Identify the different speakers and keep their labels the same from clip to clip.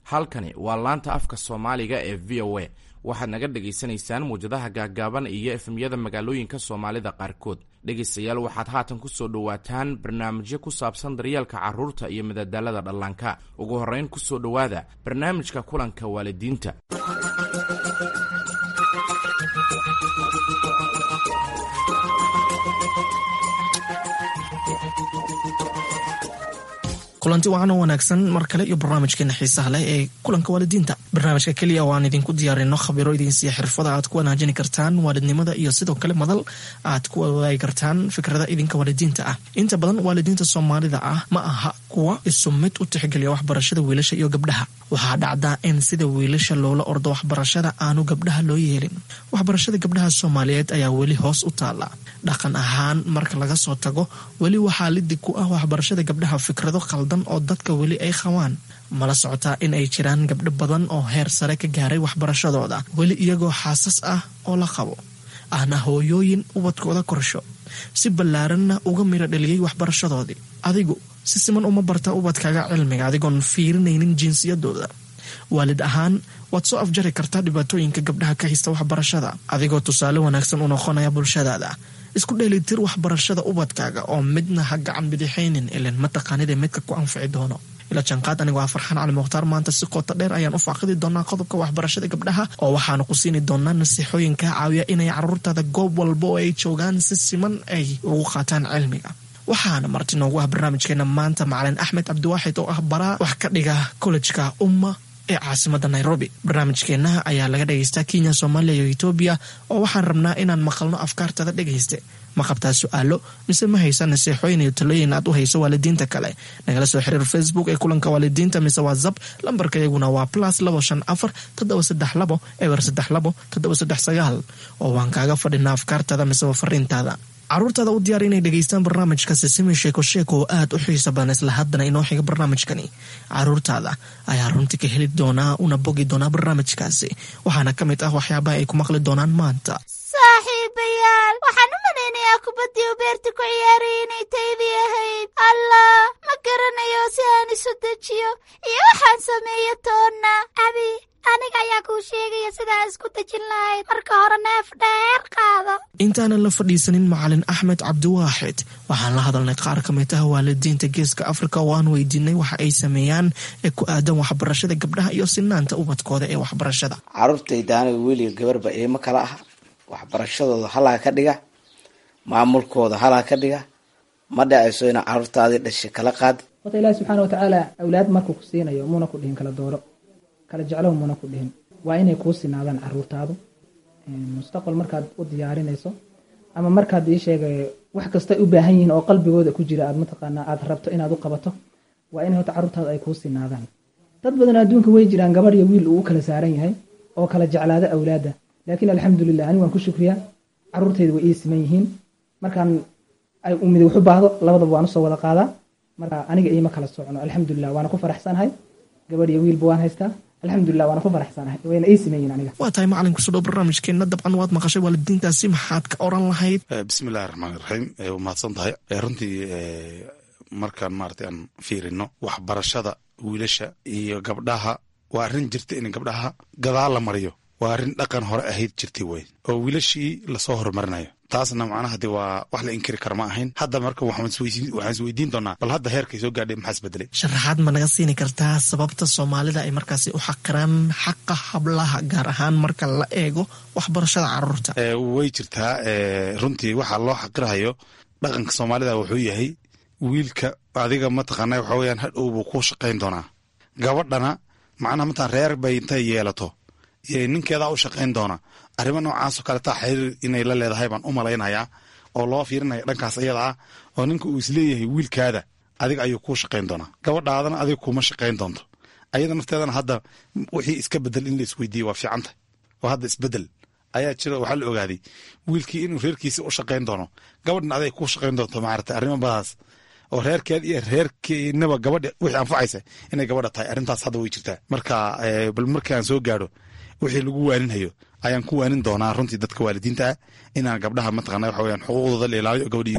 Speaker 1: halkani waa laanta afka soomaaliga ee v o a waxaad naga dhagaysanaysaan muwjadaha gaaggaaban iyo efemyada magaalooyinka soomaalida qaarkood dhegaystayaal waxaad haatan ku soo dhowaataan barnaamijyo ku saabsan daryeelka carruurta iyo madadaalada dhallaanka ugu horrayn ku soo dhowaada barnaamijka kulanka waalidiinta
Speaker 2: kulanti wacan oo wanaagsan mar kale iyo barnaamijkeena xiisaha leh ee kulanka waalidiinta barnaamijka keliya waan idinku diyaarino khabiro idinsiiya xirfada aad ku wanaajini kartaan waalidnimada iyo sidoo kale madal aad ku wadaagi kartaan fikrada idinka waalidiinta ah inta badan waalidiinta soomaalida ah ma aha kuwa isu mid u tixgeliya waxbarashada wiilasha iyo gabdhaha waxaa dhacdaa in sida wiilasha loola ordo waxbarashada aanu gabdhaha loo yeelin waxbarashada gabdhaha soomaaliyeed ayaa weli hoos u taala dhaqan ahaan marka laga soo tago weli waxaa lidig ku ah waxbarashada gabdhaha fikrado khaldan oo dadka weli ay qabaan mala socotaa in ay jiraan gabdho badan oo heer sare ka gaaray waxbarashadooda weli iyagoo xaasas ah oo la qabo ahna hooyooyin ubadkooda korsho si ballaaranna uga miro dhaliyey waxbarashadoodii adigu si siman uma barta ubadkaaga cilmiga adigoon fiirinaynin jinsiyadooda waalid ahaan waad soo afjari kartaa dhibaatooyinka gabdhaha ka haysta waxbarashada adigoo tusaale wanaagsan u noqonaya bulshadaada isku dheelitir waxbarashada ubadkaaga oo midna ha gacan bidixaynin ilan mataqaanida midka ku anfici doono ila janqaad anigoo ah farxaan cali mukhtaar maanta si qoota dheer ayaan u faaqidi doonaa qodobka waxbarashada gabdhaha oo waxaanu ku siini doonaa nasiixooyin kaa caawiya inay caruurtaada goob walba oo ay joogaan si siman ay ugu qaataan cilmiga waxaana marti noogu ah barnaamijkeena maanta macalin axmed cabdiwaaxid oo ah baraa wax ka dhiga kollejka umma ee caasimada nairobi barnaamijkeenna ayaa laga dhagaystaa kenya soomaaliya iyo etoobiya oo waxaan rabnaa inaan maqalno afkaartada dhegayste ma qabtaa su-aalo mise ma haysa naseexooyin iyo talooyin aad u hayso waalidiinta kale nagala soo xiriir facebook ee kulanka waalidiinta mise whatsapp lambarka iyaguna waa plus labo shan afar toddoba saddex labo eber saddex labo toddoba saddex sagaal oo waan kaaga fadhinaa afkaartaada miseba fariintaada caruurtaada u diyaar inay dhegaystaan barnaamijka sisimi sheeko sheeko oo aad u xiisa badan isla haddana inoo xiga barnaamijkani caruurtaada ayaa runtii ka heli doonaa una bogi doonaa barnaamijkaasi waxaana ka mid ah waxyaabaha ay ku maqli doonaan maanta
Speaker 3: saaxiibayaal waxaan u malaynayaa kubaddii u beerta ku ciyaarayay inay taydii ahayd allah ma garanayo si aan isu dejiyo iyo waxaan sameeyo toonna abi aniga ayaa kuu sheegaya sidaa isku dejin lahayd marka hore neef dheer qaado
Speaker 2: intaanan la fadhiisanin macalin axmed cabdiwaaxid waxaan la hadalnay qaar ka mid ah waalidiinta geeska afrika oo aan weydiinay waxa ay sameeyaan ee ku aadan waxbarashada gabdhaha iyo sinaanta ubadkooda ee waxbarashada
Speaker 4: caruurtayda aniga weliga gabarba eema kala ah waxbarashadooda halaa ka dhiga maamulkooda halaa ka dhiga ma dhacayso inaa caruurtaadii dhashay kala qaad
Speaker 5: horta ilaahi subxaana watacaala awlaad markuu ku siinayo muuna ku dhihin kala dooro kala jeclow muuna ku dhihin waa inay kuu sinaadaan caruurtaadu mustaqbal markaad u diyaarinayso ama markaad ii sheegay wax kastay u baahan yihiin oo qalbigooda ku jira aad mataqaanaa aad rabto inaad u qabato waa in horta caruurtaadu ay kuu sinaadaan dad badan adduunka way jiraan gabadh iyo wiil uu u kala saaran yahay oo kala jeclaada awlaadda laakiin alxamdulilah ani waan ku shukriyaa caruurtayda way ii siman yihiin markaan ay mid wax u baahdo labadaba waan usoo wada qaadaa marka aniga iima kala socno alxamdulilah waana ku faraxsanahay gabadh iyo wiilba waan haystaa alxamdulilah waana ku faraxsanahay wayna ii siman yihiin aniga
Speaker 2: waa tahay macalin kusoo dhow barnaamijkeenna dabcan waad maqashay waalidiintaasi maxaad ka oran lahayd
Speaker 6: bismillahi raxmaan raxiim waa mahadsan tahay runtii markaan maarata aan fiirino waxbarashada wiilasha iyo gabdhaha waa arrin jirta in gabdhaha gadaal la mariyo waa arrin dhaqan hore ahayd jirtay wey oo wiilashii lasoo horumarinayo taasna macnaha de waa wax la inkiri kara ma ahayn hadda marka waxaan isweydiin doonaa bal hadda heerkay soo gaadhay maxaa isbedelay
Speaker 2: sharaxaad ma naga siini kartaa sababta soomaalida ay markaasi u xaqiraan xaqa hablaha gaar ahaan marka la eego waxbarashada caruurta
Speaker 6: way jirtaa runtii waxaa loo xaqirahayo dhaqanka soomaalida wuxuu yahay wiilka adiga mataqaana waxa weyaan hadhow buu ku shaqayn doonaa gabadhana macnaha mataan reer bay intay yeelato ninkeedaa u shaqayn doona arrimo noocaasoo kaletaa xiriir inay la leedahay baan u malaynayaa oo loo fiirinaya dhankaas iyada ah oo ninka uu isleeyahay wiilkaada adiga ayuu kuu shaqayn doonaa gabadhaadana adiga kuma shaqayn doonto ayada nafteedana hadda wixii iska bedel in la isweydiiye waa fiicanta oo hadda isbedel ayaa jira waxaa la ogaaday wiilkii inuu reerkiisa u shaqayn doono gabadhna aday kuu shaqayn doonto maarata arrimo badaas oo reerkeed iyo reerkeenaba gabadha wixii anfacaysa inay gabadha tahay arrintaas hadda way jirtaa marka bal markaan soo gaadho wixii lagu waaninhayo ayaan ku waanin doonaa runtii dadka waalidiinta ah inaan gabdhaha mataqana waxa weyaan xuquuqdooda la ilaaliyo gabadha iyo wiilku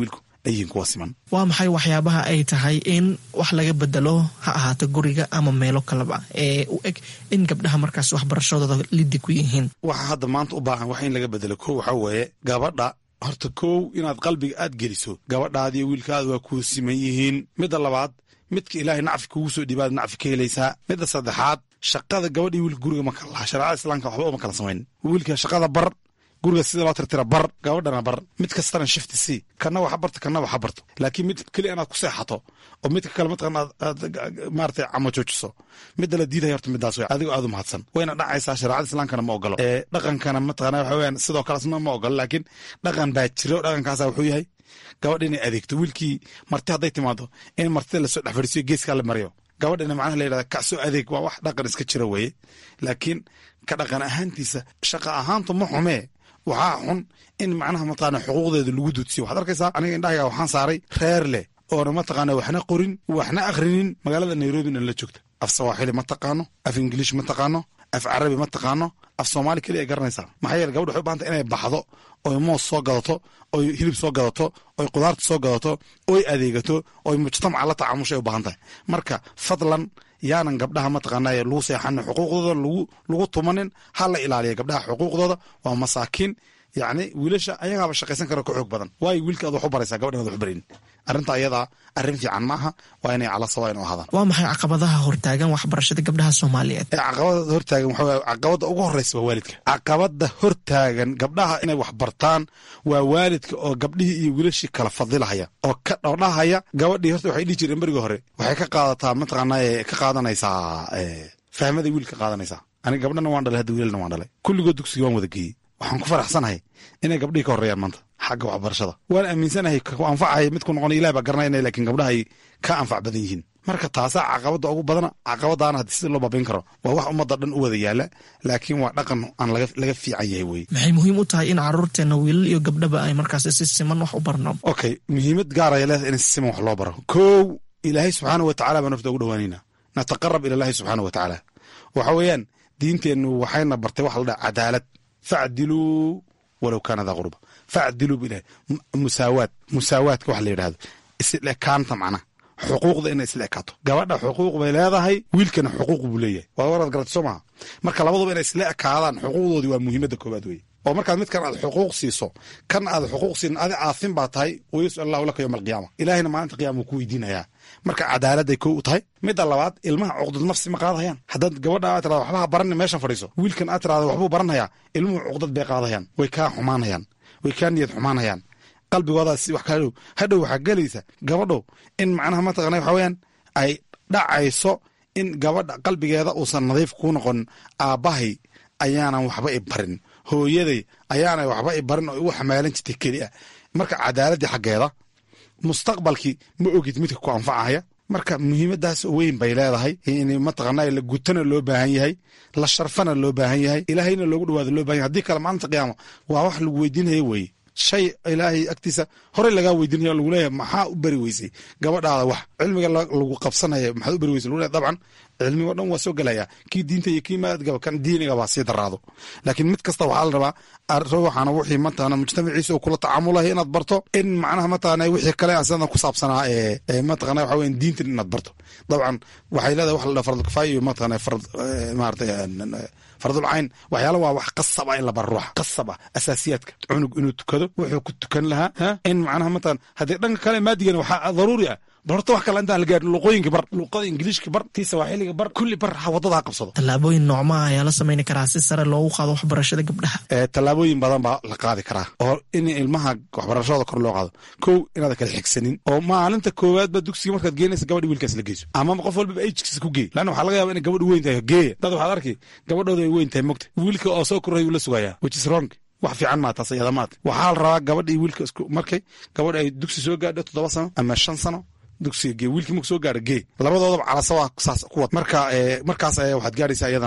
Speaker 6: ayihiin kuwa siman
Speaker 2: waa maxay waxyaabaha ay tahay in wax laga bedelo ha ahaato guriga ama meelo kaleba ee u eg in gabdhaha markaas waxbarashadooda liddi ku yihiin
Speaker 6: waxa hadda maanta u baahan wax in laga bedelo kow waxaa weeye gabadha horta kow inaad qalbiga aad geliso gabadhaadiyo wiilkaada waa kuu siman yihiin midda labaad midka ilaahay nacfi kugu soo dhiibaad nacfi ka helaysaa midda saddexaad shaqada gabadhii wiilka guriga ma kala laha shareecada islaamka waxba uma kala samayn wiilka shaqada bar guriga sida loo tirtira bar gabadhana bar mid kastana shifti si kana waxa barto kana waxa barto laakiin mid keliya inaad ku seexato oo midka kale mataqana aad maarata camajoojiso midda la diidaya horta midaas wey adigo aad u mahadsan wayna dhacaysaa shareecada islaamkana ma ogolo ee dhaqankana mataqana waxa weyaan sidoo kalesna ma ogolo laakiin dhaqan baa jiro dhaqankaasa wuxuu yahay gabadha inay adeegto wiilkii marti hadday timaado in martida lasoo dhex fadhiisiyo geeskaa la mariyo gabadhina macnaha la yidhahda kacsoo adeeg waa wax dhaqan iska jira weeye laakiin ka dhaqan ahaantiisa shaqa ahaantu ma xumee waxaa xun in macnaha mataqaana xuquuqdeeda lagu duudsiyo waxaad arkaysaa aniga indhahayga waxaan saaray reer leh oona mataqaana waxna qorin waxna akhrinin magaalada nairobina la joogta af sawaaxili ma taqaano af ingiliish ma taqaano af carabi ma taqaano af soomaali keliya ay garanaysaa maxaa yeele gabadha waxay u bahanta inay baxdo oy moos soo gadato oy hilib soo gadato oy qudaarta soo gadato oy adeegato oy mujtamaca la tacaamushay u baahan tahay marka fadlan yaanan gabdhaha mataqaanaa lagu seexanin xuquuqdooda lagu tumanin ha la ilaaliya gabdhaha xuquuqdooda waa masaakiin yacni wiilasha ayagaaba shaqaysan kara ka xoog badan waayo wiilka aad wax u baraysaa gabadhan ad wax u barayn arrinta ayadaa arrin fiican ma aha waa inay cala sawaain u ahaadaan
Speaker 2: waa maxay caqabadaha hortaagan waxbarashada gabdhaha soomaaliyeed
Speaker 6: ee caqabada hortaagan waxa waye caqabada ugu horreysa waa waalidka caqabada hortaagan gabdhaha inay wax bartaan waa waalidka oo gabdhihii iyo wiilashii kala fadilahaya oo ka dhowdhahaya gabadhii horta waxay dhihi jireen berigii hore waxay ka qaadataa mataqaanaa ka qaadanaysaa fahmaday wiil ka qaadanaysaa aniga gabdhana waan dhalay hadda wiilalna waan dhalay kulligood dugsiga waan wada geeyey waxaan ku faraxsanahay inay gabdhihii ka horreeyaan maanta xagga waxbarashada waan aaminsanahay ku anfacaya midku noqon ilah baa garanayna laakiin gabdhahay ka anfac badan yihiin marka taasaa caqabada ugu badana caqabadaana haddii sida loo baabayn karo waa wax ummadda dhan u wada yaala laakiin waa dhaqan aan laga fiican yahay weye
Speaker 2: maxay muhiim u tahay in caruurteena wiilal iyo gabdhaba ay markaas si siman wax u barno
Speaker 6: okay muhiimad gaaraya leedahay in si siman wax loo baro kow ilaahay subxaana wa tacala baa nafta ugu dhawaanayna nataqarab ila ilahi subxaana wa tacaala waxa weeyaan diinteennu waxayna bartay waxa la dhaha cadaalad facdiluu walow kaana daa qurba facdiluu bu ilahay musaawaad musaawaadka waxa la yidhahdo isla ekaanta macnaha xuquuqda inay isla ekaato gabadha xuquuq bay leedahay wiilkana xuquuq buu leeyahay waa waraad garata soo maha marka labaduba inay isla ekaadaan xuquuqdoodii waa muhiimadda koowaad weye oo markaad midkan aad xuquuq siiso kan aad xuquuq siin adi caafin baa tahay wayasal allahu laka yowma alqiyaama ilaahayna maalinta qiyama wuu ku weydiinayaa marka cadaaladday kow u tahay midda labaad ilmaha cuqdad nafsi ma qaadahayaan haddaad gabadha aad tirada waxbaha baranni meeshan fadhiiso wiilkan aad tirada waxbuu baranhayaa ilmuhu cuqdad bay qaadahayaan way kaa xumaanhayaan way kaa niyad xumaanhayaan qalbigoodaas wax ka hadhow hadhow waxaa gelaysa gabadhow in macnaha mataqana waxa weyaan ay dhacayso in gabadha qalbigeeda uusan nadiif kuu noqonin aabbahay ayaanan waxba i barin hooyaday ayaanay waxba i barin oo igu xamaalan jirtay keliya marka cadaaladdii xaggeeda mustaqbalkii ma ogid midka ku anfacaya marka muhiimadaas weyn bay leedahay in mataqana la gutana loo baahan yahay la sharfana loo baahan yahay ilaahayna loogu dhawaado loo bahan yahay haddii kale maalinta qiyaama waa wax lagu weydiinaya weye shay ilaahay agtiisa horey lagaa weydiinaya lagu leeyahay maxaa u beri weysay gabadhaada wax cilmiga lagu qabsanaya maxaad u beri weysay lagu leeyahay dabcan cilmigo dhan waa soo gelaya kii diinta iyo kii maadgaba kan diiniga baa sii daraado laakiin mid kasta waxaa la rabaa ruuxana wixii mataqana mujtamaciisa uu kula tacaamulahay inaad barto in macnaha mataqana wixii kale asidan ku saabsanaa ee mataqana waxa weyan diintan inaad barto dabcan waxay leedahay wax la dhaha fardul kifaaya iyo mataqana fard maarata fardul cayn waxyaala waa wax qasab ah in la baro ruuxa qasab ah asaasiyaadka cunug inuu tukado wuxuu ku tukan lahaa in macnaha mataqana haddii dhanka kale maadigana waxaa daruuri ah bal horta wax kale intaan la gaarin luqooyinka bar luqada ingiliishka bar tii sawaaxiliga bar kulli bar ha waddada ha qabsado
Speaker 2: tallaabooyin noocmaa ayaa la samayni karaa si sare loogu qaado waxbarashada gabdhaha
Speaker 6: tallaabooyin badan baa la qaadi karaa oo in ilmaha waxbarashadooda kor loo qaado kow inaada kala xigsanin oo maalinta koowaadba dugsiga markaad geenaysa gabadhi wiilkaas la geyso ama qof walbaba ejkiisa ku geey lanna waxaa laga yaba inay gabadhu weyn tahay geeya dad waxaad arki gabadhooda ay weyn tahay mogta wiilka oo soo korray wuu la sugayaa which is wrong wax fiican maa taas iyada maad waxaa la rabaa gabadhii wiilka isku markay gabadh ay dugsi soo gaadho toddoba sano ama shan sano dugsiga gee wiilkii marku soo gaara gee labadoodaba calasa waa saas ku wad marka markaas ayaa waxaad gaaraysaa iyadana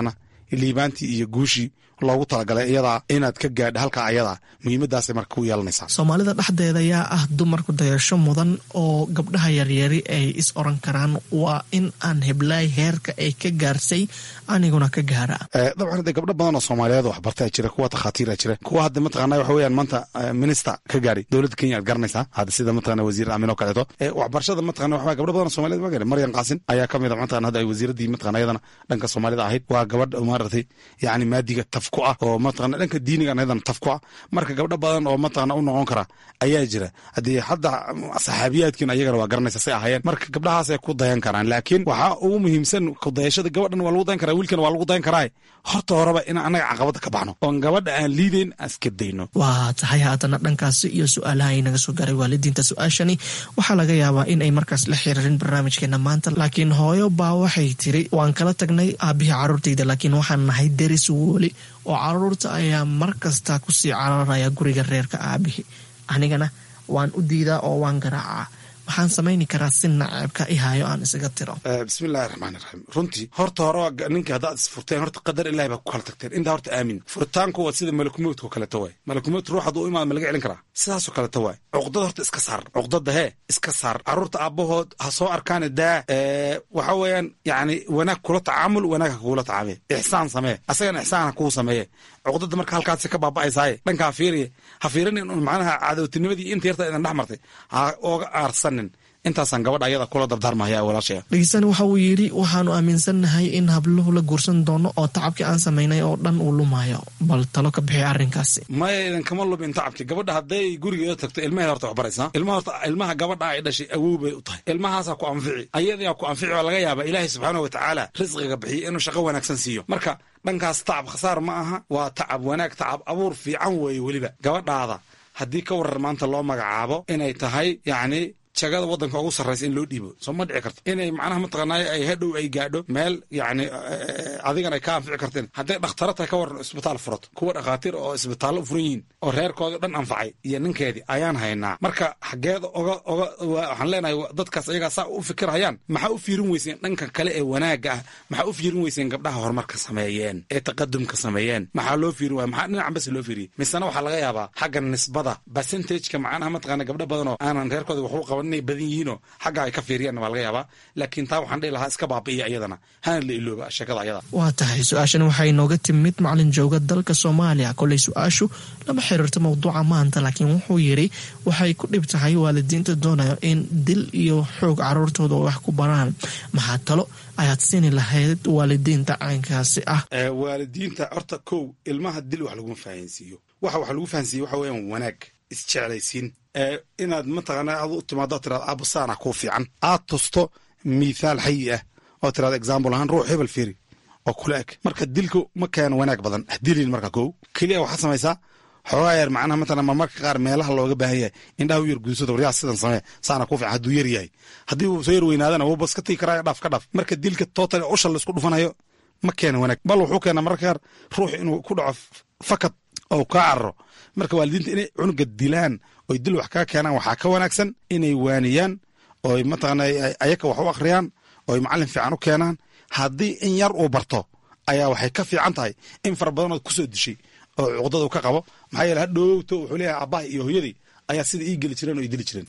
Speaker 6: liibaantii iyo guushii loogu talagalay iyadaa inaad ka gaadha halkaa ayadaa muhiimadaasay marka ku yeelanaysaa
Speaker 2: soomaalida dhexdeeda ayaa ah dumarku dayasho mudan oo gabdhaha yaryari ay is oran karaan waa in aan heblaay heerka ay ka gaarsay aniguna ka gaara
Speaker 6: dabcan hadde gabdho badan oo soomaaliyeed waxbartaa jira kuwa takhaatiira jira kuwa hadda mataqana waxa weeyaan maanta minister ka gaari dowladda kenya aad garanaysaa hadda sida mataqana wasiir aamin oo kaleeto waxbarashada mataqana waxa gabdho badan oo soomaliyeed ma gaari maryan qaasin ayaa ka mid a mataqana hadda ay wasiiradii mataqana iyadana dhanka soomaalida ahayd waa gabadh maaragtay yacni maadiga taf ku ah oo mataqana dhanka diiniga iyadana taf ku ah marka gabdho badan oo mataqana u noqon kara ayaa jira haddii hadda saxaabiyaadkiina ayagana waa garanaysa say ahaayeen marka gabdhahaasay ku dayan karaan laakiin waxaa ugu muhiimsan kudayashada gabadhan waa lagu dayan karaa wiilkana waa lagu dayan karaa horta horeba in annaga caqabada ka baxno oon gabadha aan liideyn aan iska dayno
Speaker 2: waa tahay haatana dhankaasi iyo su-aalaha ay naga soo gaaray waalidiinta su-aashani waxaa laga yaabaa in ay markaas la xiriirin barnaamijkeena maanta laakiin hooyo baa waxay tiri waan kala tagnay aabihii caruurtayda laakiin waxaan nahay deris woli oo caruurta ayaa mar kasta kusii cararaya guriga reerka aabihii anigana waan u diidaa oo waan garaacaa waxaan samayni karaa si naceebka i hayo aan isaga tiro
Speaker 6: bismillahi raxmaan iraxiim runtii horta hore ninka haddaad isfurteen horta qadar ilahi baa ku kala tagteen intaa horta aamin furitaanku waa sida malakumowdka oo kaleeto waay malakumowd ruux hadduu imaado ma laga celin karaa sidaasoo kaleeto waay cuqdada horta iska saar cuqdada hee iska saar carruurta aabbahood ha soo arkaan daa waxa weeyaan yacni wanaag kula tacaamul wanaag ha kugula tacaamee ixsaan samee asagana ixsaan ha kuu sameeye cuqdada marka halkaasi ka baaba'aysaaye dhankaa fiiriye ha fiirinin macnaha cadowtinimadii inta yarta idan dhex martay ha ooga aarsanin intaasaan gabadha ayada kula dardaarmahaya walaashaya
Speaker 2: dhegeystaani waxa uu yidhi waxaanu aaminsannahay in habluhu la guursan doono oo tacabkii aan samaynay oo dhan uu lumayo bal talo ka bixi arrinkaasi
Speaker 6: maya idinkama lumin tacabki gabadha hadday gurigeeda tagto ilmaheeda horta waxbaraysaa ilmaha horta ilmaha gabadha ay dhashay awow bay u tahay ilmahaasaa ku anfici ayadaa ku anfici oo laga yaaba ilaahay subxaana wa tacaala risqiga bixiyo inuu shaqo wanaagsan siiyo marka dhankaas tacab khasaar ma aha waa tacab wanaag tacab abuur fiican weeye weliba gabadhaada haddii ka warar maanta loo magacaabo inay tahay yacni jagada waddanka ugu sarraysa in loo dhiibo soo ma dhici karto inay macnaha mataqaanaaye ay hadhow ay gaadho meel yacni adigana ay ka anfici karteen hadday dhakhtaro tahay ka waran isbitaal furato kuwa dhakhaatiir oo isbitaallo furan yihiin oo reerkooda dhan anfacay iyo ninkeedii ayaan haynaa marka xaggeeda oga oga waxaan leenahay dadkaas ayagaa saa u fikirhayaan maxaa u fiirin weyseen dhanka kale ee wanaagga ah maxaa u fiirin weyseen gabdhaha horumarka sameeyeen ee taqadumka sameeyeen maxaa loo fiirin waaya maxaa dhinacan bas loo fiiriyey misena waxaa laga yaabaa xagga nisbada percentageka macnaha mataqaana gabdho badanoo aanan reerkooda waxu qaban inay badan yihiinoo xagga ay ka fiiriyaanna waa laga yaabaa laakiin taa waxaan dhihi lahaa iska baabi'iya iyadana hana la ilooba sheekada ayada
Speaker 2: waa tahay su-aashan waxay inooga timid macalin jooga dalka soomaaliya koley su-aashu lama xiriirto mawduuca maanta laakiin wuxuu yidhi waxay ku dhib tahay waalidiinta doonayo in dil iyo xoog caruurtooda wax ku baraan maxaa talo ayaad siini lahayd waalidiinta caynkaasi ah
Speaker 6: waalidiinta horta kow ilmaha dil wax laguma fahansiiyo waxa wax lagu fahansiiye waxa weeyaan wanaag isjeclaysiin inaad mataqaana aad u timaado tirado abusaana kuu fiican aad tusto mithaal xayi ah oo tirado example ahaan ruux hebel fiiri oo kula eg marka dilku ma keeno wanaag badan hadilin marka kow keliya waxaad samaysaa xoogaa yar macnaha matala marmarka qaar meelaha looga baahan yahay indhaha u yar guudsada waryaa sidan samee saana ku fiican hadduu yar yahay haddii uu soo yar weynaadana wuuba iska tigi karaayo dhaaf ka dhaaf marka dilka total usha laisku dhufanayo ma keena wanaag bal wuxuu keenaa mararka qaar ruux inuu ku dhaco fakad oo kaa cararo marka waalidiinta inay cunuga dilaan oy dil wax kaa keenaan waxaa ka wanaagsan inay waaniyaan oy mataqaana ayaka wax u akhriyaan oy macallin fiican u keenaan haddii in yar uu barto ayaa waxay ka fiican tahay in fara badanood kusoo dishay oo cuqdada u ka qabo maxaa yeele hadhowto wuxuu leeyahay aabbaha iyo hooyadii ayaa sida ii geli jireen oo ii dili jireen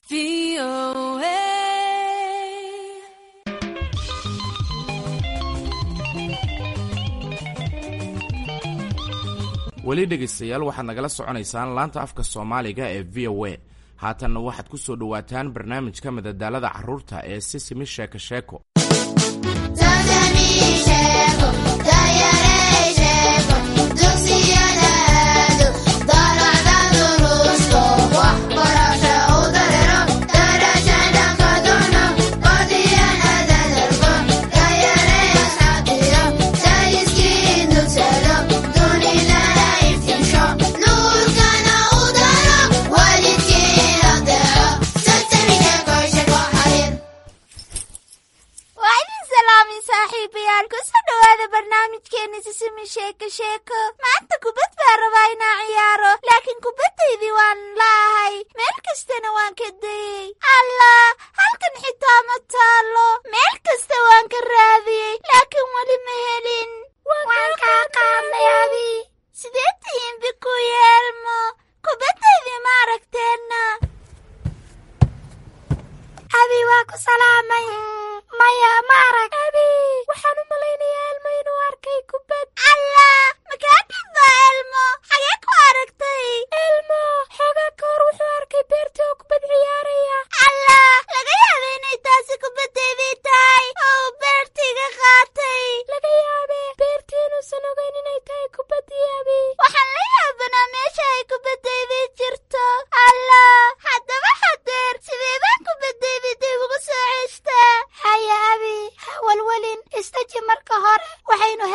Speaker 1: weli dhegaystayaal waxaad nagala soconaysaan laanta afka soomaaliga ee v o a haatanna waxaad ku soo dhowaataan barnaamijka madadaalada carruurta ee sisimi sheeko sheeko
Speaker 3: waa idin salaamin saaxiibayaal kusoo dhowaada barnaamijkeena sisimi sheeko sheeko maanta kubad baa rabaa inaa ciyaaro laakiin kubaddaydii waan laahay meel kastana waan ka dayey allah halkan xitaa ma taallo meel kasta waan ka raadiyey laakiin weli ma helin waan kaa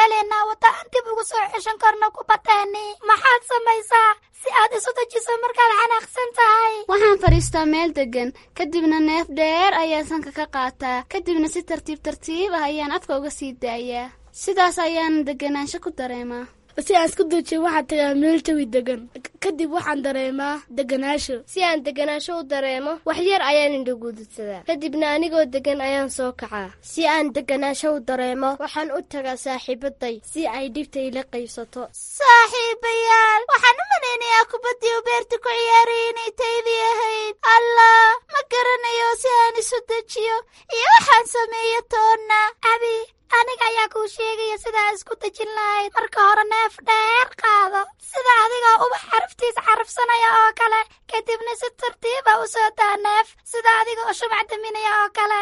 Speaker 3: helaynaa wadda aan dib ugu soo ceshan karno kubaddeeni maxaad samaysaa si aad isu dejiso markaad xanaaqsan tahay
Speaker 7: waxaan fadhiistaa meel deggan kadibna neef dheer ayaan sanka ka qaataa kadibna si tartiib tartiib ah ayaan afka uga sii daayaa sidaas ayaan deganaansho ku dareemaa
Speaker 8: si aan isku duujiyo waxaan tagaa meel jawi degan kadib waxaan dareemaa deganaasho
Speaker 9: si aan deganaasho u dareemo wax yar ayaan indhagududsadaa kadibna anigoo degan ayaan soo kacaa si aan deganaasho u dareemo waxaan u tagaa saaxiibaday si ay dhibta ila qaybsato
Speaker 3: saaxiibayaal waxaan u malaynayaa kubaddii u beerta ku ciyaaraya inay taydii ahayd allah ma garanayo si aan isu dejiyo iyo waxaan sameeyo toonna abi aniga ayaa kuu sheegaya sidaa isku dejin lahayd marka hore neef dheer qaado sida adigoo ubax xaraftiis carafsanaya oo kale kadibna si tartiiba u soo daa neef sida adigoo shumac daminaya oo kale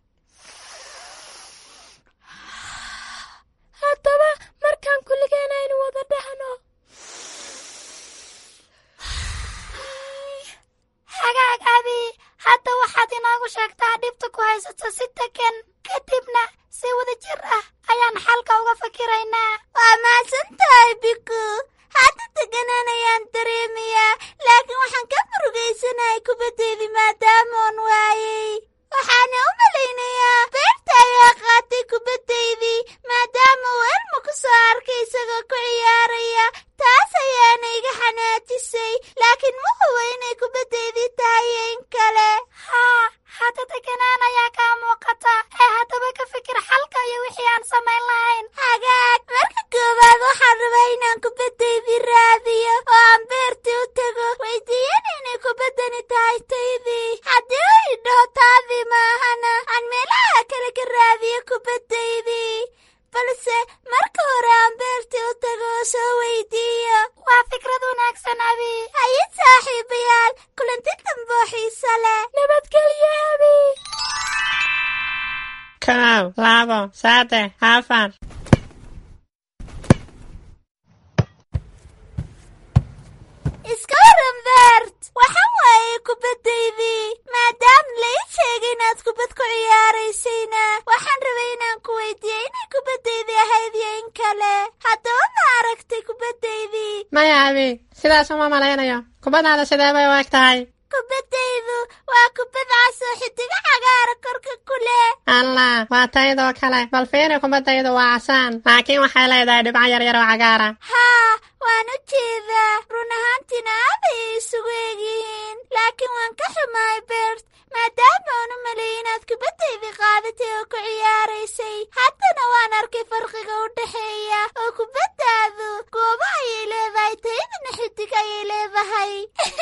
Speaker 9: haddaba markaan kulligeen aynu wada dhahno
Speaker 3: hagaag abi hadda waxaad inoogu sheegtaa dhibta ku haysato si degan kadibna si wada jir ah ayaan xalka uga fakiraynaa waa mahadsan tahay biku hadda deganaan ayaan dareemayaa laakiin waxaan ka murugaysanahay kubaddeedii maadaamoon waayey waxaana u malaynayaa beerta ayaa qaatay kubaddaydii maadaama uu elma ku soo arkay isagoo ku ciyaaraya taas ayaana iga xanaajisay laakiin ma huwa inay kubaddaydii tahay in kale haa hadda deganaan ayaa kaa muuqata ee haddaba ka fikir xalka iyo wixii aan samayn lahayn hagaag marka koowaad waxaan rabaa inaan kubaddaydii raadiyo oo aan beertii u tago weydiiyana inay kubaddani tahay taydii haddii u idhaho taadii maahana aan meelaha kale ka raadiyo kubaddaydii balse marka hore aan beertii u tago oo soo weydiiyo waa fikrad wanaagsan abi haye saaxiibayaal kulanti damboo xiise leh nabadgelyo abi
Speaker 10: kow labo saddex afar
Speaker 3: iska waran beert waxaan waayey kubaddaydii maadaama lai sheegay inaad kubad ku ciyaaraysayna waxaan rabay inaan ku weydiiyey inay kubaddaydii ahayd iyo in kale haddaba ma aragtay kubaddaydii
Speaker 10: maya abi sidaas uma malaynayo kubaddaada sidee bay u eg tahay
Speaker 3: kubaddaydu waa kubad cas oo xidigo cagaara korka ku leh
Speaker 10: allah waa taydoo kale bal fiiri kubaddaydu waa casaan laakiin waxay leedahay dhibco yaryar oo cagaara
Speaker 3: haa waan u jeedaa run ahaantiina aad ayay isugu egyihiin laakiin waan ka xumahay beert maadaama aan u maleeyay inaad kubaddaydii qaadatay oo ku ciyaaraysay haddana waan arkay farqiga u dhexeeya oo kubaddaadu goobo ayay leedahay taydina xidig ayay leedahay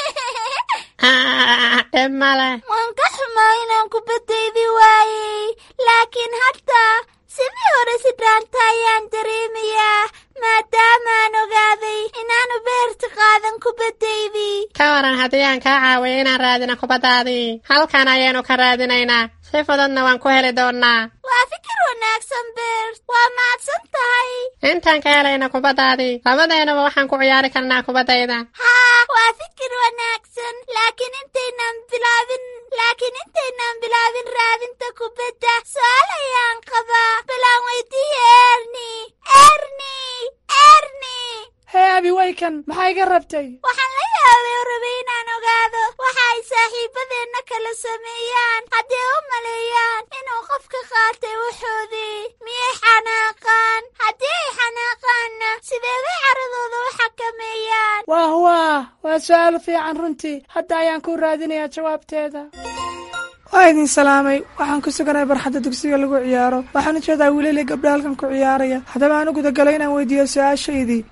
Speaker 10: dhib male
Speaker 3: waan ka xumaa inaan kubaddaydii waayey laakiin hadda sidii hore si dhaanta ayaan dareemayaa maadaamaan ogaaday inaanu beerta qaadan kubaddaydii
Speaker 10: ka waran haddii aan kaa caawiyo inaan raadino kubaddaadii halkan ayaynu ka raadinaynaa si fududna waan ku heli doonnaa
Speaker 3: waa fikir wanaagsan beert waa mahadsan tahay
Speaker 10: intaan ka helayna kubaddaadii labadeennuba waxaan ku ciyaari karnaa kubaddayda
Speaker 3: haa waa fikir wanaagsan laakiin intaynaan bilaabin laakiin intaynaan bilaabin raadinta kubadda su-aal ayaan qabaa bilaan weydiiya erni erni erni
Speaker 5: hee abi waykan maxaa iga rabtay
Speaker 3: waxaan la yaabay oo rabay inaan ogaado waxa ay saaxiibadeenna kala sameeyaan haddii u maleeyaan inuu qofka qaatay waxoodii miyay xanaaqaan haddii ay xanaaqaanna sidee bay caradooda u xakameeyaan
Speaker 5: waah waah waa su-aal fiican runtii hadda ayaan ku raadinayaa jawaabteeda waa idin salaamay waxaan ku suganahay barxadda dugsiga lagu ciyaaro waxaan u jeedaa wiilali gabdho halkan ku ciyaaraya haddaba aan u gudagalay inaan weydiiyo su-aashaydii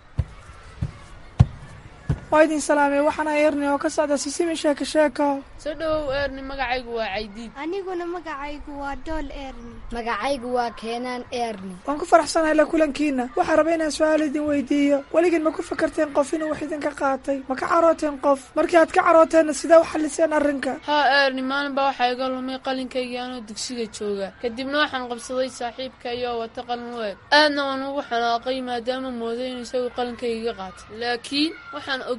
Speaker 5: waa idin salaamay waxaana erni oo ka socda sisimi sheeko sheeko
Speaker 11: soo dhowow erni magacaygu waa caydiid
Speaker 9: aniguna magacaygu waa dool erni magacaygu waa keenaan erni
Speaker 5: waan ku faraxsanahay la kulankiina waxaa raba inaan su-aal idin weydiiyo weligiin ma ku fakarteen qof inuu wax idinka qaatay ma ka carooteen qof markii aad ka carooteenna sidee u xalliseen arrinka
Speaker 11: haa erni maalin baa waxaa iga lumay qalinkaygii anoo dugsiga jooga kadibna waxaan qabsaday saaxiibka iyoo wata qalin u eg aadna waan ugu xanaaqay maadaama mooday inuu isagu qalinkayga qaatay laakiin waxaan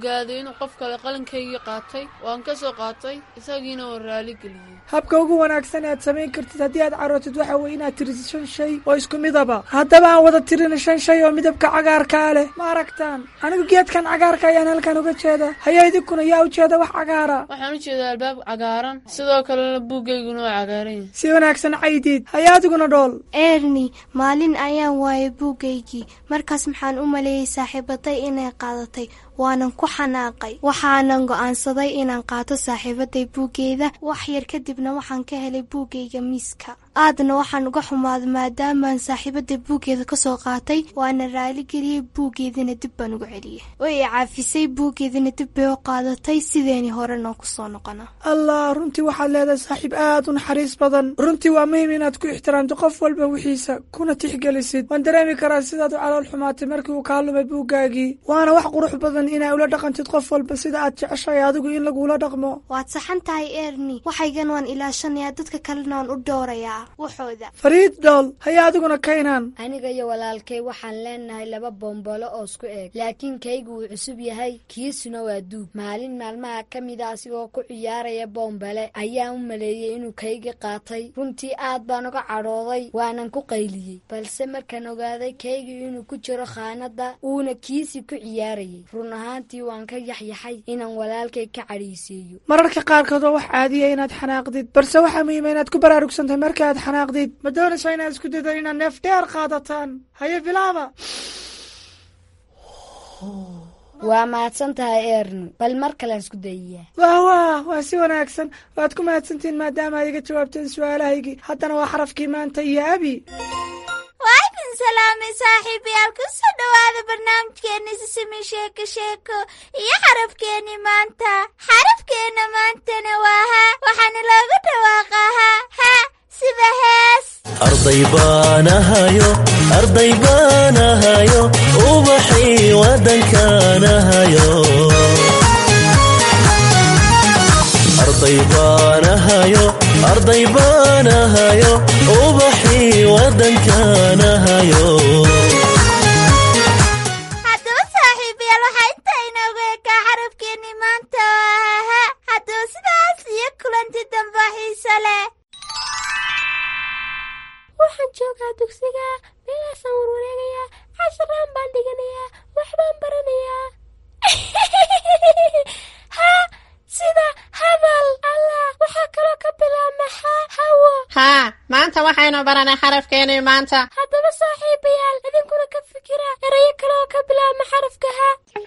Speaker 11: ogaaday inuu qof kale qalinkaygii qaatay waan ka soo qaatay isagiina oo raali geliyey
Speaker 12: habka ugu wanaagsan ee aad samayn kartid haddii aad carootid waxa weye inaad tirisid shan shay oo isku midaba haddaba aan wada tirina shan shay oo midabka cagaarkaa leh ma aragtaan anigu geedkan cagaarka ayaan halkan uga jeeda haya idinkuna yaa ujeeda wax cagaara
Speaker 11: waxaan u jeedaa albaab cagaaran sidoo kalena buuggayguna waa cagaaran yahay
Speaker 12: si wanaagsan caydiid haya adiguna dhool
Speaker 9: erni maalin ayaan waayay buuggaygii markaas maxaan u maleeyey saaxiibaday inay qaadatay waanan ku xanaaqay waxaanan go'aansaday inaan qaato saaxiibaday buuggeeda wax yar kadibna waxaan ka helay buuggayga miiska aadna waxaan uga xumaaday maadaamaan saaxiibaday buuggeeda kasoo qaatay waana raaligeliyey buuggeedina dib baan ugu celiyey way i caafisay buuggeedina dib bay u qaadatay sideeni horena kusoo noqona
Speaker 12: allah runtii waxaad leedahay saaxiib aad u naxariis badan runtii waa muhiim inaad ku ixtiraamto qof walba wixiisa kuna tixgelisid waan dareemi karaa sidaad u calool xumaatay markii uu kaa lumay buuggaagii waana wax qurux badan inaa ula dhaqantid qof walba sida aad jeceshahay adigu in lagula dhaqmo
Speaker 9: waad saxan tahay erni waxaygan waan ilaashanayaa dadka kalena waan u dhowrayaa waxooda
Speaker 12: fariid dhool haya adiguna kaynaan
Speaker 13: aniga iyo walaalkay waxaan leenahay laba bombolo oo isku eeg laakiin kaygu wuu cusub yahay kiisuna waa duug maalin maalmaha ka mida asigoo ku ciyaaraya boombale ayaan u maleeyey inuu kaygi qaatay runtii aad baan uga cadhooday waanan ku qayliyey balse markaan ogaaday kaygii inuu ku jiro khaanadda uuna kiisii ku ciyaarayay run ahaantii waan ka yaxyaxay inaan walaalkay ka cadhaysiiyo
Speaker 12: mararka qaarkood waa wax caadiya inaad xanaaqdid balse waxaa muhiima inaad ku baraarugsantahay marka aad xanaaqdid ma doonaysaa inaad isku daydo inaad neef dheer qaadataan haye bilaaba
Speaker 13: waa mahadsan tahay erni bal mar kalean isku dayiyaa
Speaker 12: wah wah waa si wanaagsan waad ku mahadsantihiin maadaama aad iga jawaabteen su-aalahaygii haddana waa xarafkii maanta iyo abi
Speaker 3: waa idin salaamay saaxiibayaal ku soo dhowaada barnaamijkeenni sisimi sheeko sheeko iyo xarafkeenni maanta xarafkeenna maantana waa ha waxaana loogu dhawaaqaa ha ha sida hees
Speaker 14: arday baanahayo arday baanahayo ubaxii waddankaanahayo arday baanahayo arday baanahayo ubaxii waddankaanahayo
Speaker 3: haddaba saaxiibayaal waxaa intaa inoogu ekaa xarafkeenni maanta waa ha ha haddaba sidaas iyo kulanti damba xiise leh
Speaker 15: waxaan joogaa dugsiga meelaasaan warwareegayaa casharaan baan dhiganayaa waxbaan baranayaa ha sida hadal allah waxaa kaloo ka bilaabma ha hawo
Speaker 10: haa maanta waxaynu baranay xarafkeenii maanta
Speaker 15: haddaba saaxiibayaal idinkuna ka fikira erayo kale oo ka bilaabma xarafka ha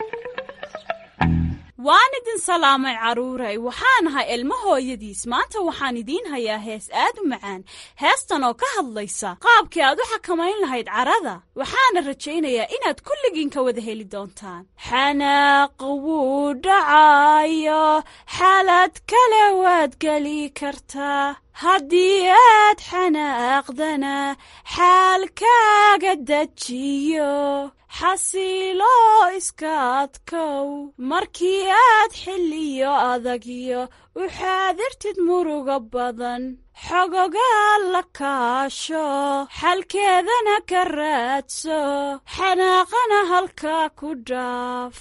Speaker 16: waan idin salaamay carruuray waxaan ahay ilmo hooyadiis maanta waxaan idiin hayaa hees aad u macaan heestan oo ka hadlaysa qaabkii aad u xakamayn lahayd carada waxaana rajaynayaa inaad kulligiin ka wada heli doontaan xanaaq wuu dhacayo xaalad kale waad geli kartaa haddii aad xanaaqdana xaalkaaga dejiyo xasiilo iska adkow markii aad xilliyo adagyo u xaadirtid muruga badan xogogaa la kaasho xalkeedana ka raadso xanaaqana halkaa ku dhaaf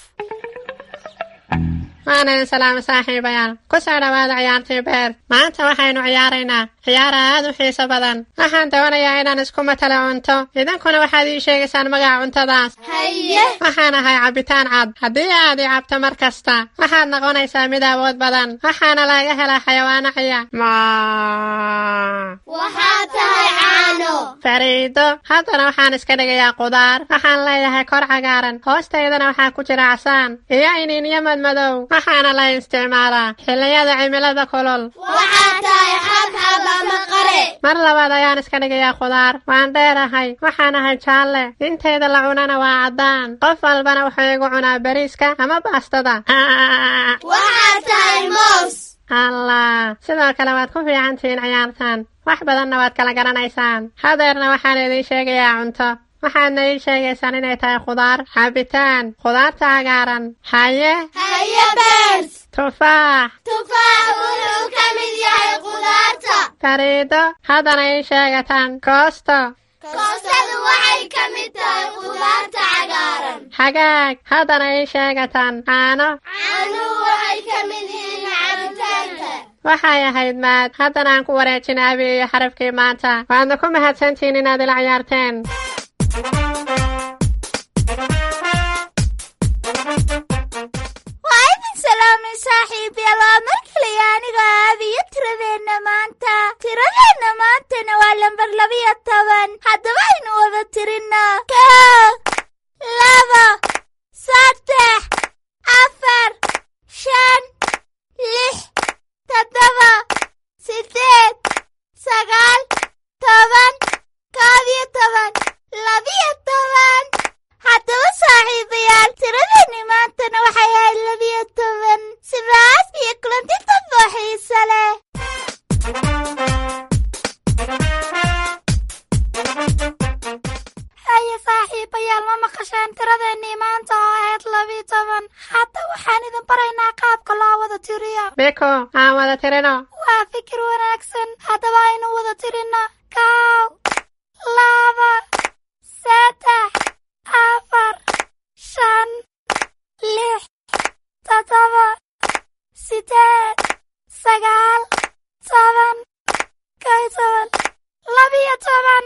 Speaker 10: waana idin salaama saaxiibayaal ku soo dhowaada ciyaartii beer maanta waxaynu ciyaaraynaa ciyaar aad u xiiso badan waxaan doonayaa inaan isku matalo cunto idinkuna waxaad ii sheegaysaan magaca cuntadaas
Speaker 9: haye
Speaker 10: waxaan ahay cabitaan cad haddii aad i cabto mar kasta waxaad noqonaysaa mid awood badan waxaana laga helaa xayawaano ciya
Speaker 9: waxaad tahay caano
Speaker 10: fariido haddana waxaan iska dhigayaa qudaar waxaan leeyahay kor cagaaran hoostaydana waxaa ku jira casaan iyo iniinyo madmadow waxaana la isticmaalaa xilliyada cimilada kulul
Speaker 9: waxaad tahay xabxab ama qare
Speaker 10: mar labaad ayaan iska dhigayaa khudaar waan dheerahay waxaan ahay jaalle intayda la cunana waa caddaan qof walbana wuxuu igu cunaa bariiska ama baastada
Speaker 9: waxaad tahay moos
Speaker 10: allah sidoo kale waad ku fiican tihiin ciyaartan wax badanna waad kala garanaysaan hadeerna waxaan idiin sheegayaa cunto waxaadna ii sheegaysaan inay tahay khudaar cabitaan khudaarta cagaaran haye
Speaker 9: haye beers
Speaker 10: tufaax
Speaker 9: tufaax wuxuu ka mid yahay khudaarta
Speaker 10: fariido haddana ii sheegataan koosto
Speaker 9: koostadu waxay ka mid tahay khudaarta cagaaran
Speaker 10: hagaag haddana ii sheegatan caano
Speaker 15: caanuhu waxay ka mid yihiin cabitaanka
Speaker 10: waxay ahayd maad haddana aan ku wareejin abi iyo xarafkii maanta waadna ku mahadsantihiin inaad ila ciyaarteen
Speaker 3: waa idin salaamay saaxiibayaal waa mar kaliya aniga aabiyo tiradeenna maanta tiradeenna maantana waa lambar labiyo toban haddaba aynu wada tirinno kow laba saddex afar shan lix toddoba sideed sagaal toban koob iyo toban labiyo toban haddaba saaxiibayaal tiradeenni maantana waxay ahayd labiyo toban sidaas iyo kulanti dambo xiise leh haye saaxiibayaal ma maqasheen tiradeennii maanta oo ahayd labiyo toban hadda waxaan idin baraynaa qaabka loo wada tiriyo
Speaker 10: biko aan wada tirino
Speaker 3: waa fikir wanaagsan haddaba aynu wada tirino kow laba saddex afar shan lix toddoba sideed sagaal toban kow iyo toban labiyo toban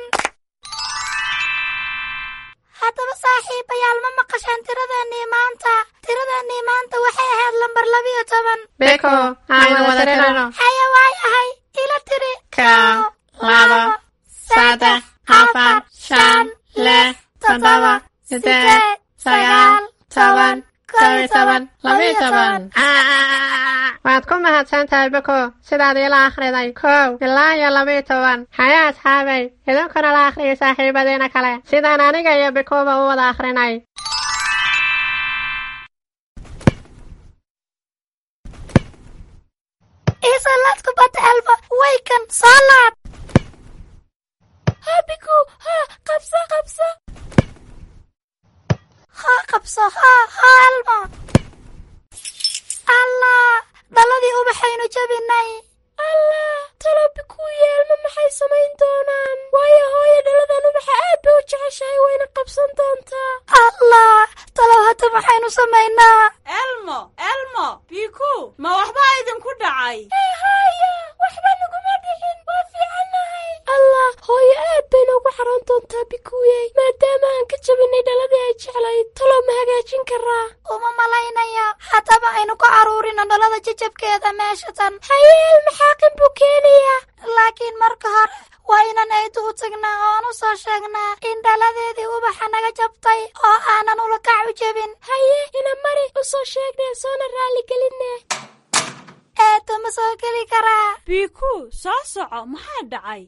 Speaker 3: haddaba saaxiibayaal ma maqasheen tiradeennii maanta tiradeennii maanta waxay ahayd lambar labiyo toban
Speaker 10: biko aan wada tirino
Speaker 3: haya waayahay ila tiri
Speaker 10: kow laba saddex afar shan lix toddoba sideed sagaal toban kow iyo toban labiyo toban waad ku mahadsan tahay biko sidaad iila akhriday kow ilaa iyo labiyo toban haya asxaabay idinkuna la akhriyay saaxiibadiina kale sidaan aniga iyo bikuba u wada akhrinay
Speaker 3: iisalaad kubadda elba waykan soo laad
Speaker 15: habiku ha qabso qabso
Speaker 3: ha qabso ha ha elma allah dhaladii ubaxaynu jabinay
Speaker 15: allah talo bikuu yeelma maxay samayn doonaan waayo hooyo dhaladan ubaxa aad bay u jeceshahay wayna qabsan doontaa
Speaker 3: allah talow hadda maxaynu samaynaa
Speaker 16: elmo elmo biku ma waxbaa idinku dhacay
Speaker 15: haya waxba naguma dhicin waa fiicannahay allah hooyo aad bay noogu xaroon doontaa bikuuyey maadaama aan ka jabinay dhaladii ay jeclayd talow ma hagaajin karaa
Speaker 3: uma malaynaya haddaba aynu ku caruurino dhalada jajabkeeda meesha tan
Speaker 15: hayeel maxaaqin buu keenayaa
Speaker 3: laakiin marka hore waa inaan aydu u tagnaa oon u soo sheegnaa in dhaladeedii ubaxa naga jabtay oo aanan ulakac u jebin
Speaker 15: haye ina mari u soo sheegnee soona raalli gelinne
Speaker 3: eedo ma soo geli karaa
Speaker 16: biku soo soco maxaa dhacay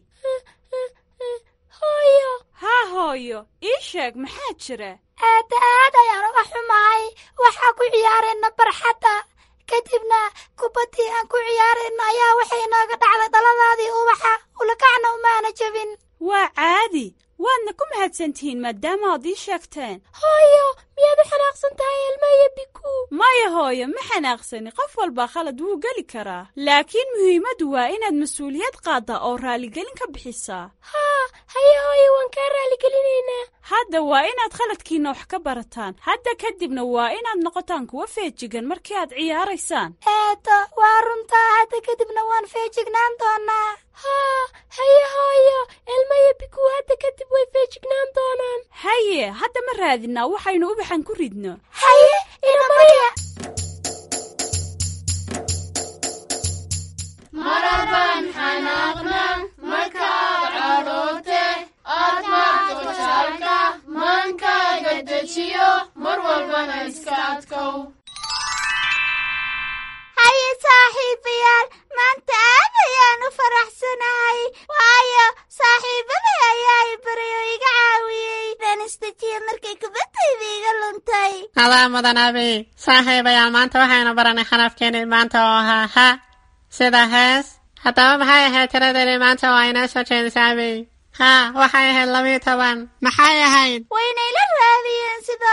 Speaker 15: hooyo
Speaker 16: haa hooyo ii sheeg maxaa jira
Speaker 3: aada aad ayaan uga xumahay waxaa ku ciyaarayna barxadda kadibna kubaddii aan ku ciyaarayna ayaa waxay nooga dhacday dhaladaadii ubaxa ulakacna umaana jebin
Speaker 16: waa caadi waadna ku mahadsantihiin maadaama aad ii sheegteen
Speaker 15: hooyo miyaad u xanaaqsan tahay elma iyo biku
Speaker 16: maya hooyo ma xanaaqsani qof walbaa khalad wuu geli karaa laakiin muhiimaddu waa inaad mas-uuliyad qaaddaa oo raaligelin ka bixisaa
Speaker 15: haa haye hooyo waan kaa raalligelinaynaa
Speaker 16: hadda waa inaad khaladkiinna wax ka barataan hadda kadibna waa inaad noqotaan kuwa feejigan markii aad ciyaaraysaan
Speaker 3: eedo waa runtaa hadda kadibna waan feejignaan doonaa
Speaker 15: haa haye hooyo elma iyo biku hadda kadib way feejignaan doonaan
Speaker 16: haye hadda ma raadinaa waxaynu ubaxan ku ridno
Speaker 3: haye ina mariya
Speaker 11: marabaan xanaaqna markaad cadhoote aad maagto jaalka maankaaga dejiyo mar walbana iska adkow
Speaker 3: haye saaxiibayaal maanta aad ayaan u faraxsanahay waayo saaxiibaday ayaa i baray oo iga caawiyey baan isdejiye markay kubaddayda iga luntay
Speaker 10: adaa mudan abi saaxiibayaal maanta waxaynu baranay khalafkeenii maanta oo ahaa ha sida hees haddaba maxay ahayd tiradeedii maanta oo aynoo soo jeedisay abi haa waxay ahayd labiyo toban maxay ahayd
Speaker 3: waynayla raadiyeen sida